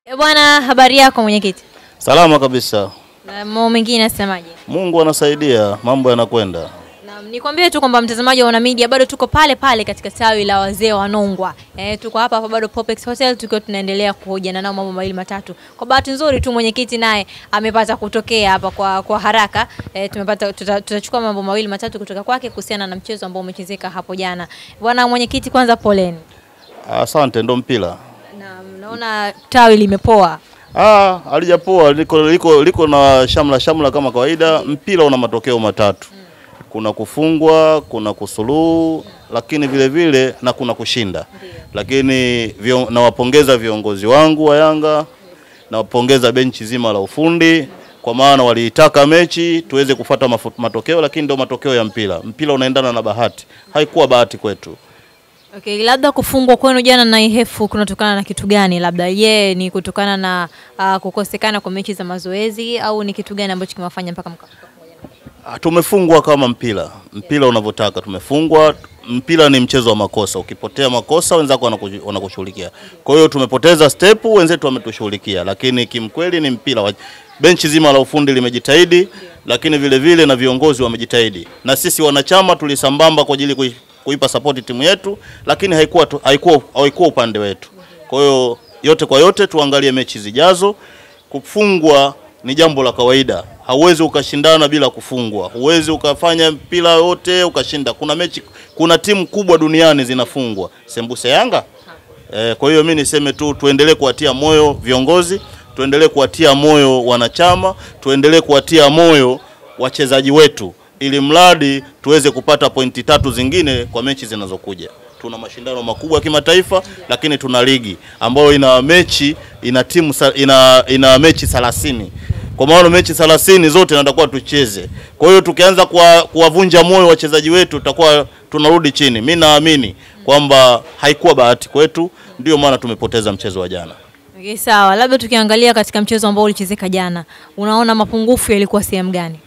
E bwana, habari yako mwenyekiti? Salama kabisa. Na mambo mengine nasemaje? Mungu anasaidia, mambo yanakwenda. Na nikwambie tu kwamba mtazamaji wa Ona Media bado tuko pale pale katika tawi la wazee wa Nongwa. E, tuko hapa hapa bado Popex Hotel tukiwa tunaendelea kuhojiana nao mambo mawili matatu. Kwa bahati nzuri tu mwenyekiti naye amepata kutokea hapa kwa, kwa haraka. E, tumepata tuta- tutachukua mambo mawili matatu kutoka kwake kuhusiana na mchezo ambao umechezeka hapo jana. Bwana mwenyekiti, kwanza poleni. Asante, ndo mpira. Na naona tawi limepoa. Ah, alijapoa liko, liko, liko na shamla shamla kama kawaida. Mpira una matokeo matatu, kuna kufungwa, kuna kusuluhu, lakini vile vile na kuna kushinda. Lakini vio, nawapongeza viongozi wangu wa Yanga, nawapongeza benchi zima la ufundi kwa maana waliitaka mechi tuweze kufuata mafu- matokeo, lakini ndio matokeo ya mpira. Mpira unaendana na bahati, haikuwa bahati kwetu. Okay, labda kufungwa kwenu jana na Ihefu kunatokana na kitu gani? Labda ye ni kutokana na uh, kukosekana kwa mechi za mazoezi au ni kitu gani ambacho kimewafanya mpaka mkafika pamoja? Ah, Tumefungwa kama mpira, mpira unavyotaka. Tumefungwa. Mpira ni mchezo wa makosa, ukipotea makosa wenzako wanaku- wanakushughulikia. Kwa hiyo tumepoteza step, wenzetu wametushughulikia, lakini kimkweli ni mpira. wa- Benchi zima la ufundi limejitahidi, lakini vile vile na viongozi wamejitahidi, na sisi wanachama tulisambamba kwa ajili kui- kuipa support timu yetu, lakini haikuwa tu- haikuwa haikuwa upande wetu. Kwa hiyo yote kwa yote, tuangalie mechi zijazo. Kufungwa ni jambo la kawaida, hauwezi ukashindana bila kufungwa, huwezi ukafanya mpira yote ukashinda. Kuna mechi, kuna timu kubwa duniani zinafungwa, sembuse Yanga. E, kwa hiyo mi niseme tu tuendelee kuwatia moyo viongozi, tuendelee kuwatia moyo wanachama, tuendelee kuwatia moyo wachezaji wetu, ili mradi tuweze kupata pointi tatu zingine kwa mechi zinazokuja. Tuna mashindano makubwa ya kimataifa, lakini tuna ligi ambayo ina mechi ina timu sa- ina, ina mechi 30 kwa maana mechi 30 zote natakuwa tucheze. Kwa hiyo tukianza kuwa- kuwavunja moyo wachezaji wetu tutakuwa tunarudi chini. Mi naamini kwamba haikuwa bahati kwetu, ndio maana tumepoteza mchezo wa jana. Okay, sawa. Labda tukiangalia katika mchezo ambao ulichezeka jana, unaona mapungufu yalikuwa sehemu gani?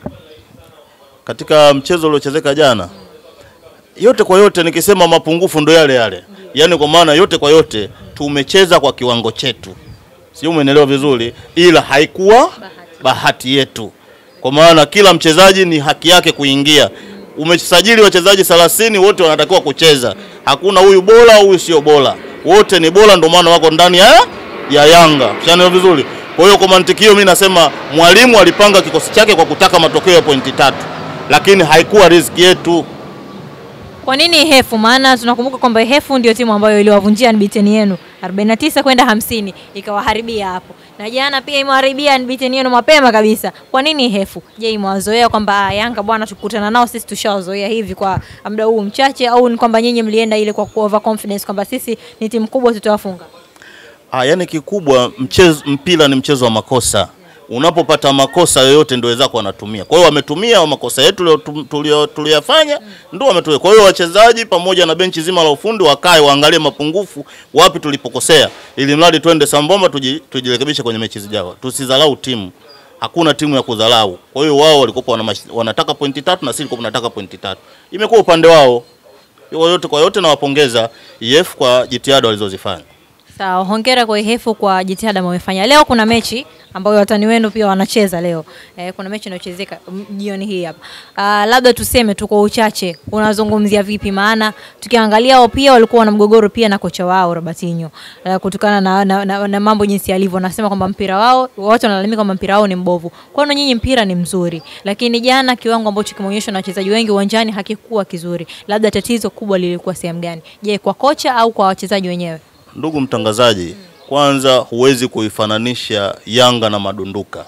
Katika mchezo uliochezeka jana, yote kwa yote, nikisema mapungufu ndo yale yale, yaani kwa maana yote kwa yote tumecheza kwa kiwango chetu, sio? Umeelewa vizuri, ila haikuwa bahati yetu, kwa maana kila mchezaji ni haki yake kuingia. Umesajili wachezaji 30 wote wanatakiwa kucheza, hakuna huyu bora huyu sio bora, wote ni bora, ndio maana wako ndani ya ya Yanga. Ushanielewa vizuri. Kwa hiyo kwa mantiki hiyo, mimi nasema mwalimu alipanga kikosi chake kwa kutaka matokeo ya pointi tatu, lakini haikuwa riziki yetu. Kwa nini Ihefu? Maana tunakumbuka kwamba Ihefu ndio timu ambayo iliwavunjia unbeaten yenu 49 kwenda 50 ikawaharibia hapo, na jana pia imewaharibia unbeaten yenu mapema kabisa. Kwa nini Ihefu? Je, imewazoea kwamba ah, Yanga bwana, tukutana nao sisi tushawazoea hivi kwa muda huu mchache, au ni kwamba nyinyi mlienda ile kwa ku- over confidence kwamba sisi ni timu kubwa tutawafunga? Ah, yani kikubwa mchezo, mpira ni mchezo wa makosa. Unapopata makosa yoyote ndio wenzako wanatumia. Kwa hiyo wametumia makosa yetu tulio- tulio- tuliyofanya ndio wametumia. Kwa hiyo wachezaji pamoja na benchi zima la ufundi wakae waangalie mapungufu wapi tulipokosea, ili mradi twende sambamba tuji- tujirekebishe kwenye mechi zijazo. Tusidharau timu. Hakuna timu ya kudharau. Kwa hiyo wao walikuwa wana, mash- wanataka pointi tatu na sisi tulikuwa tunataka pointi tatu. Imekuwa upande wao. Yote kwa yote nawapongeza EF kwa jitihada walizozifanya. Sawa, hongera kwa Ihefu kwa jitihada wamefanya. Leo kuna mechi ambayo watani wenu pia wanacheza leo. Eh, kuna mechi inayochezeka m- jioni hii hapa. Ah, labda tuseme tu kwa uchache, unazungumzia vipi? Maana tukiangalia wao pia walikuwa na mgogoro pia na kocha wao Robertinho uh, kutokana na, na, na, na mambo jinsi yalivyo. Wanasema kwamba mpira wao, watu wanalalamika kwamba mpira wao ni mbovu. Kwa hiyo nyinyi mpira ni mzuri, lakini jana kiwango ambacho kimeonyeshwa na wachezaji wengi uwanjani hakikuwa kizuri. Labda tatizo kubwa lilikuwa sehemu gani? Je, kwa kocha au kwa wachezaji wenyewe? Ndugu mtangazaji, kwanza huwezi kuifananisha Yanga na madunduka,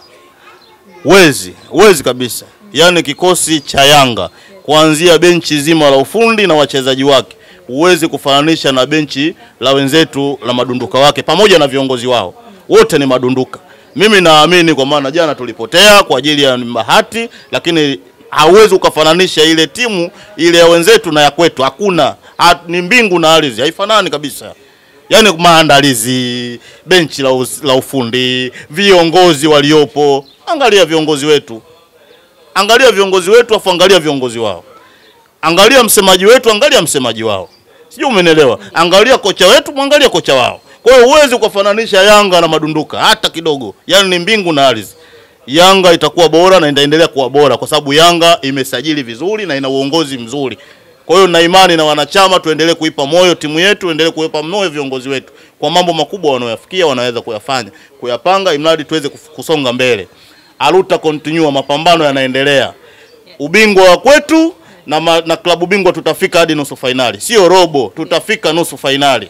huwezi huwezi kabisa. Yaani kikosi cha Yanga kuanzia benchi zima la ufundi na wachezaji wake huwezi kufananisha na benchi la wenzetu la madunduka wake pamoja na viongozi wao, wote ni madunduka. Mimi naamini kwa maana jana tulipotea kwa ajili ya bahati, lakini hauwezi ukafananisha ile timu ile ya wenzetu na ya kwetu. Hakuna ha, ni mbingu na ardhi, haifanani kabisa yaani maandalizi, benchi la, us- la ufundi, viongozi waliopo. Angalia viongozi wetu, angalia viongozi wetu, afu angalia viongozi wao, angalia msemaji wetu, angalia msemaji wao, sijui umenielewa. Angalia kocha wetu, mwangalia kocha wao. Kwa hiyo huwezi ukafananisha Yanga na madunduka hata kidogo, yaani ni mbingu na ardhi. Yanga itakuwa bora na itaendelea kuwa bora kwa sababu Yanga imesajili vizuri na ina uongozi mzuri. Kwa hiyo na imani na wanachama, tuendelee kuipa moyo timu yetu, tuendelee kuipa moyo viongozi wetu kwa mambo makubwa wanayoyafikia, wanaweza kuyafanya, kuyapanga, imradi tuweze kuf- kusonga mbele. Aluta continue, mapambano yanaendelea, ubingwa wa kwetu na, ma, na klabu bingwa tutafika hadi nusu fainali, sio robo, tutafika nusu fainali.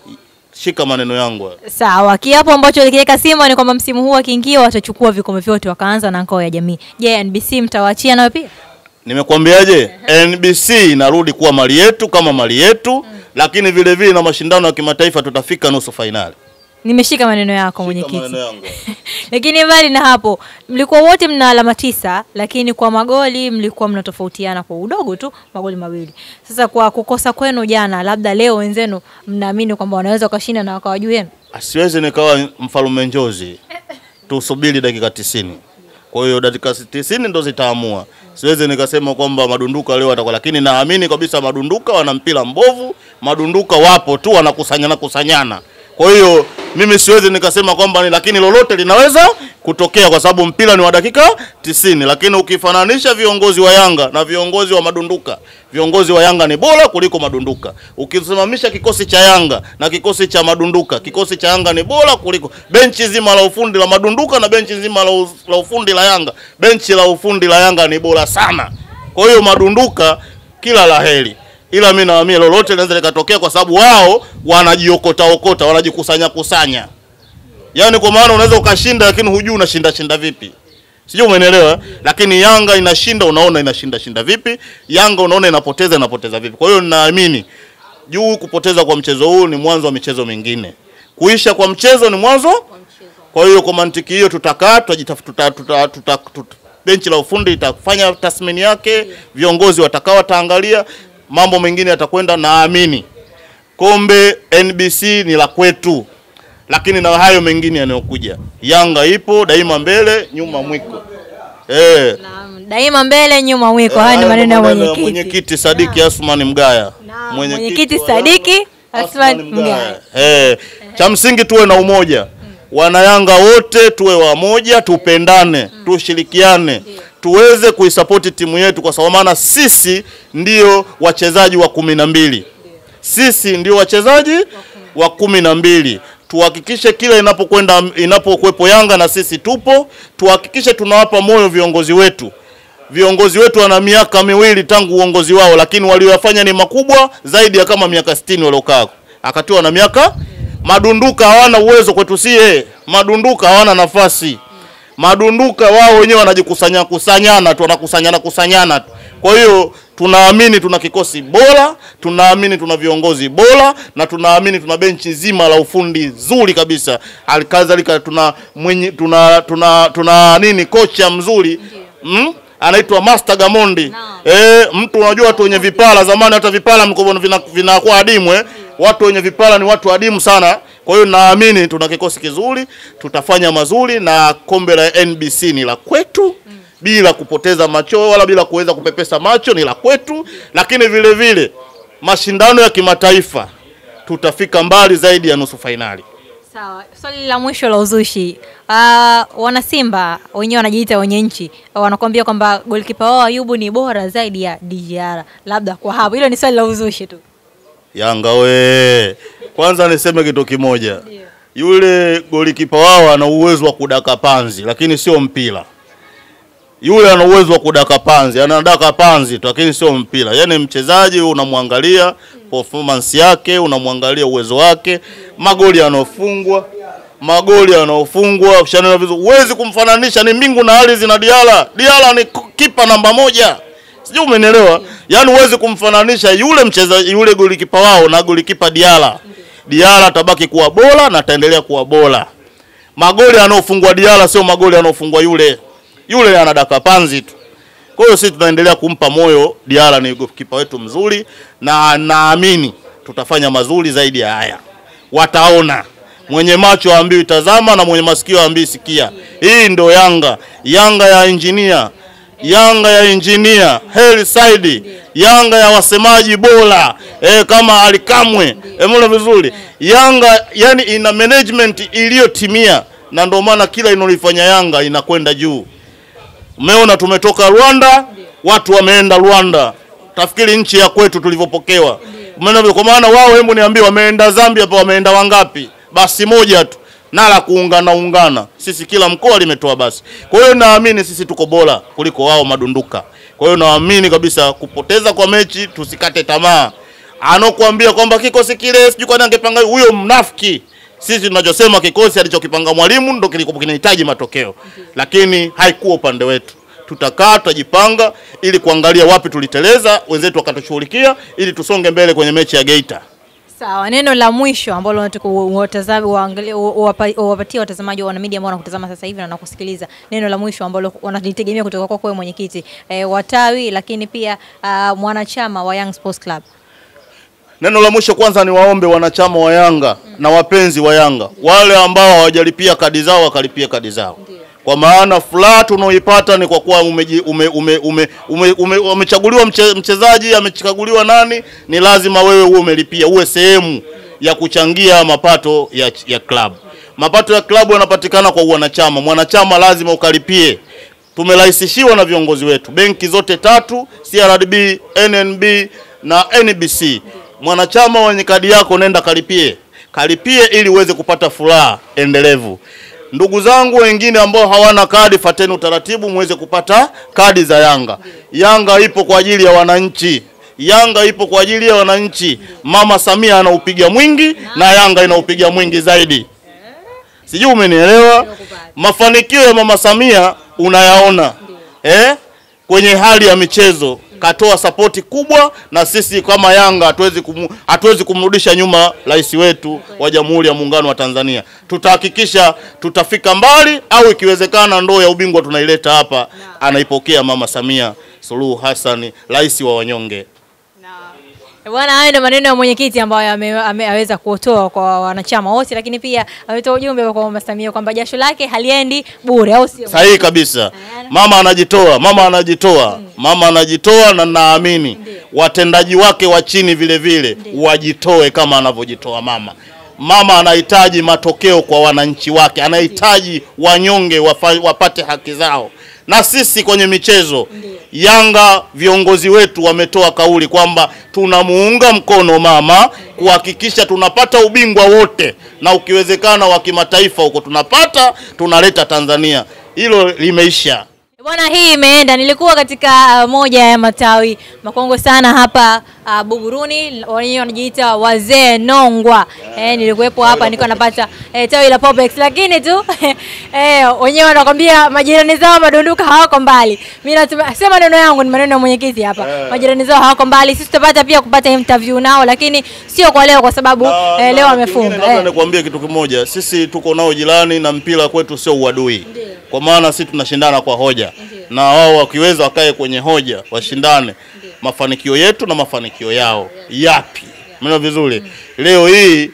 Shika maneno yangu hayo. Sawa, kiapo ambacho likiweka Simba ni kwamba msimu huu wakiingia watachukua vikombe vyote, wakaanza na ngao ya jamii. Je, NBC mtawaachia nayo pia? Nimekwambiaje? NBC inarudi kuwa mali yetu kama mali yetu, lakini vile vile na mashindano ya kimataifa tutafika nusu fainali. Nimeshika maneno yako Shika mwenyekiti. maneno yangu. Lakini mbali na hapo, mlikuwa wote mna alama tisa, lakini kwa magoli mlikuwa mnatofautiana kwa udogo tu, magoli mawili. Sasa kwa kukosa kwenu jana, labda leo wenzenu mnaamini kwamba wanaweza wakashinda na wakawa juu yenu? Asiwezi nikawa mfalume njozi, tusubiri dakika tisini. Kwa hiyo dakika tisini ndo zitaamua. Siwezi nikasema kwamba madunduka leo atakuwa, lakini naamini kabisa madunduka wana mpira mbovu. Madunduka wapo tu wanakusanyana kusanyana. Kwa hiyo mimi siwezi nikasema kwamba ni, lakini lolote linaweza kutokea kwa sababu mpira ni wa dakika tisini. Lakini ukifananisha viongozi wa Yanga na viongozi wa madunduka, viongozi wa Yanga ni bora kuliko madunduka. Ukisimamisha kikosi cha Yanga na kikosi cha madunduka, kikosi cha Yanga ni bora kuliko benchi zima la ufundi la madunduka na benchi zima la, u- la ufundi la Yanga. Benchi la ufundi la Yanga ni bora sana. Kwa hiyo madunduka kila laheri, ila mimi naamini lolote linaweza likatokea, kwa sababu wao wanajiokota okota, wanajikusanya kusanya. Yaani kwa maana unaweza ukashinda, lakini hujui unashinda shinda vipi. Sijui umeelewa? Lakini Yanga inashinda, unaona inashinda shinda vipi? Yanga unaona inapoteza inapoteza vipi? Kwa hiyo ninaamini juu kupoteza kwa mchezo huu ni mwanzo wa michezo mingine. Kuisha kwa mchezo ni mwanzo. Kwa hiyo kwa mantiki hiyo tutakaa tutajitafuta tuta, tuta, tuta, benchi la ufundi itafanya tathmini yake, viongozi watakaa wataangalia, mambo mengine yatakwenda. Naamini kombe NBC ni la kwetu, lakini na hayo mengine yanayokuja, Yanga ipo daima mbele, nyuma mwiko eh. Naam, daima mbele nyuma mwiko. Haya ni Hayo maneno ya maneno mwenyekiti. mwenyekiti Sadiki Asmani Mgaya, Naam, mwenyekiti wa Sadiki Yanga, Asmani Asmani Mgaya. Eh, cha msingi tuwe na umoja, wanayanga wote tuwe wamoja, tupendane, tushirikiane, tuweze kuisapoti timu yetu, kwa sababu maana sisi ndio wachezaji wa kumi na mbili sisi ndio wachezaji wa kumi na mbili. Tuhakikishe kila inapokwenda inapokuwepo Yanga na sisi tupo, tuhakikishe tunawapa moyo viongozi wetu. Viongozi wetu wana miaka miwili tangu uongozi wao, lakini walioyafanya ni makubwa zaidi ya kama miaka 60 waliokaa, akatiwa na miaka. Madunduka hawana uwezo kwetu sie, madunduka hawana nafasi madunduka wao wenyewe wanajikusanya kusanyana tu, wanakusanyana kusanyana tu. Kwa hiyo tunaamini tuna kikosi bora, tunaamini tuna viongozi bora, na tunaamini tuna benchi zima la ufundi zuri kabisa. Halikadhalika tuna mwenye, tuna, tuna, tuna nini kocha mzuri mm? anaitwa Master Gamondi. Eh, mtu unajua watu wenye vipala zamani hata vipala mkono vina- vinakuwa adimu eh. Watu wenye vipala ni watu adimu sana. Kwa hiyo naamini tuna kikosi kizuri, tutafanya mazuri na kombe la NBC ni la kwetu bila kupoteza macho wala bila kuweza kupepesa macho, ni la kwetu, lakini vile vile mashindano ya kimataifa tutafika mbali zaidi ya nusu fainali. Sawa, swali la mwisho la uzushi. Uh, wana Simba wenyewe wanajiita wenye nchi, wanakuambia kwamba golikipa wao Ayubu ni bora zaidi ya DJR. Labda kwa hapo, hilo ni swali la uzushi tu. Yanga we, kwanza niseme kitu kimoja, yule golikipa wao ana uwezo wa kudaka panzi, lakini sio mpira. Yule ana uwezo wa kudaka panzi, anadaka panzi tu, lakini sio mpira. Yaani mchezaji unamwangalia performance yake, unamwangalia uwezo wake, magoli yanayofungwa, magoli yanayofungwa, ushanena vizuri. Huwezi kumfananisha, ni mbingu na ardhi na Diala. Diala ni kipa namba moja. Sijui umenielewa? Yaani huwezi kumfananisha yule mchezaji yule golikipa wao na golikipa Diala. Diala atabaki kuwa bora na ataendelea kuwa bora. Magoli yanayofungwa Diala sio magoli yanayofungwa yule. Yule anadaka panzi tu. Kwa hiyo sisi tunaendelea kumpa moyo Diala, ni golikipa wetu mzuri na naamini tutafanya mazuri zaidi ya haya. Wataona. Mwenye macho aambiwi tazama na mwenye masikio aambiwi sikia. Hii ndo Yanga, Yanga ya injinia, Yanga ya injinia Heli Saidi, Yanga ya wasemaji bora eh, kama Alikamwe. Umeona vizuri, Yanga yani ina management iliyotimia, na ndio maana kila inolifanya Yanga inakwenda juu. Umeona, tumetoka Rwanda, watu wameenda Rwanda, tafikiri nchi ya kwetu tulivyopokewa. Umeona, kwa maana wao, hebu niambie, wameenda Zambia hapa, wameenda wangapi? Basi moja tu na la kuungana ungana, sisi kila mkoa limetoa basi. Kwa hiyo naamini sisi tuko bora kuliko wao madunduka. Kwa hiyo naamini kabisa kupoteza kwa mechi, tusikate tamaa. Anokuambia kwamba kikosi kile sijui kwani angepanga huyo mnafiki. Sisi tunachosema kikosi alichokipanga mwalimu ndo kilikuwa kinahitaji matokeo, lakini haikuwa upande wetu. Tutakaa tutajipanga, ili kuangalia wapi tuliteleza, wenzetu wakatushughulikia, ili tusonge mbele kwenye mechi ya Geita. Sawa, neno la mwisho ambalo unataka watazame waangalie uwapa- uwapatie watazamaji wa media ambao wanakutazama sasa hivi na wanakusikiliza, neno la mwisho ambalo wanalitegemea kutoka kwako wewe mwenyekiti e, watawi, lakini pia ah, mwanachama wa Young Sports Club. Neno la mwisho kwanza ni waombe wanachama wa Yanga na wapenzi wa Yanga wale ambao hawajalipia kadi zao wakalipia kadi zao, kwa maana furaha tunaoipata ni kwa kuwa umeji- ume, ume, ume, ume, ume, umechaguliwa mche, mchezaji amechaguliwa nani, ni lazima wewe uwe umelipia, uwe sehemu ya kuchangia mapato ya, ya klabu. Mapato ya klabu yanapatikana kwa wanachama, mwanachama lazima ukalipie tumerahisishiwa na viongozi wetu, benki zote tatu, CRDB, NNB na NBC. Mwanachama wenye kadi yako nenda kalipie, kalipie ili uweze kupata furaha endelevu. Ndugu zangu wengine ambao hawana kadi, fateni utaratibu muweze kupata kadi za Yanga. Yanga ipo kwa ajili ya wananchi. Yanga ipo kwa ajili ya wananchi. Mama Samia anaupiga mwingi na Yanga inaupiga mwingi zaidi. Sijui umenielewa. Mafanikio ya Mama Samia unayaona eh? Kwenye hali ya michezo katoa sapoti kubwa, na sisi kama Yanga hatuwezi kumu, hatuwezi kumrudisha nyuma rais wetu wa Jamhuri ya Muungano wa Tanzania. Tutahakikisha tutafika mbali, au ikiwezekana ndoo ya ubingwa tunaileta hapa, anaipokea Mama Samia Suluhu Hassan, rais wa wanyonge. Eh, Bwana, hayo ndio maneno ya mwenyekiti ambayo ame- ame- ameweza kutoa kwa wanachama wote, lakini pia ametoa ujumbe kwa Mama Samia kwamba jasho lake haliendi bure, au sio? Sahihi kabisa. Mama anajitoa, mama anajitoa, mama anajitoa, na naamini watendaji wake wa chini vile vile wajitoe kama anavyojitoa mama. Mama anahitaji matokeo kwa wananchi wake, anahitaji wanyonge wafa, wapate haki zao. Na sisi kwenye michezo Yanga, viongozi wetu wametoa kauli kwamba tunamuunga mkono mama kuhakikisha tunapata ubingwa wote, na ukiwezekana wa kimataifa huko tunapata, tunaleta Tanzania. Hilo limeisha. Bwana, hii imeenda. Nilikuwa katika uh, moja ya matawi makongwe sana hapa uh, Buguruni, wenyewe wanajiita wazee Nongwa. Eh, nilikuwepo hapa nilikuwa napata eh, tawi la Popex, lakini tu eh, wenyewe wanakwambia majirani zao madunduka hawako mbali. Mimi nasema sema maneno yangu ni maneno ya mwenyekiti hapa. Majirani zao hawako mbali. Sisi tutapata pia kupata interview nao, lakini sio kwa leo kwa sababu Na- eh, na leo kingine wamefunga. Labda Eh. nikwambie kitu kimoja, sisi tuko nao jirani na mpira kwetu sio uadui, kwa maana sisi tunashindana kwa hoja, na wao wakiweza wakae kwenye hoja, washindane mafanikio yetu na mafanikio yao yapi. Umeona vizuri? Leo hii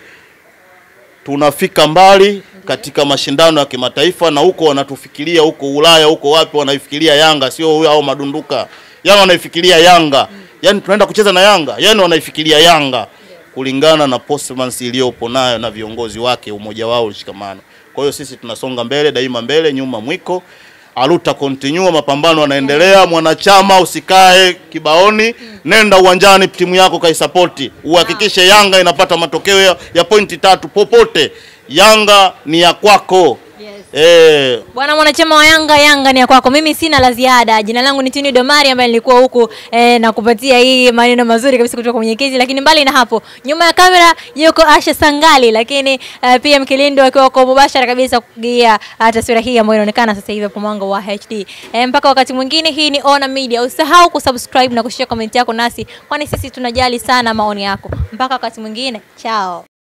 tunafika mbali katika mashindano ya kimataifa, na huko wanatufikiria huko Ulaya, huko wapi, wanaifikiria Yanga, sio huyo au madunduka. Yani wanaifikiria Yanga, yani tunaenda kucheza na Yanga, yani wanaifikiria Yanga kulingana na performance iliyopo nayo na viongozi wake, umoja wao, ushikamano. Kwa hiyo sisi tunasonga mbele daima, mbele nyuma mwiko aluta continue, mapambano yanaendelea. Mwanachama usikae kibaoni, nenda uwanjani, timu yako kaisapoti, uhakikishe Yanga inapata matokeo ya, ya pointi tatu popote. Yanga ni ya kwako. Eh, Bwana mwanachama wa Yanga, Yanga ni ya kwako. Mimi sina la ziada. Jina langu ni Tini Domari ambaye nilikuwa huku eh, na kupatia hii maneno mazuri kabisa kutoka kwa mwenyekiti, lakini mbali na hapo, nyuma ya kamera yuko Asha Sangali, lakini eh, pia Mkilindo akiwa kwa mubashara kabisa kugia uh, taswira hii ambayo inaonekana sasa hivi hapo mwanga wa HD. Eh, mpaka wakati mwingine, hii ni Ona Media. Usisahau kusubscribe na kushare comment yako nasi, kwani sisi tunajali sana maoni yako. Mpaka wakati mwingine, chao.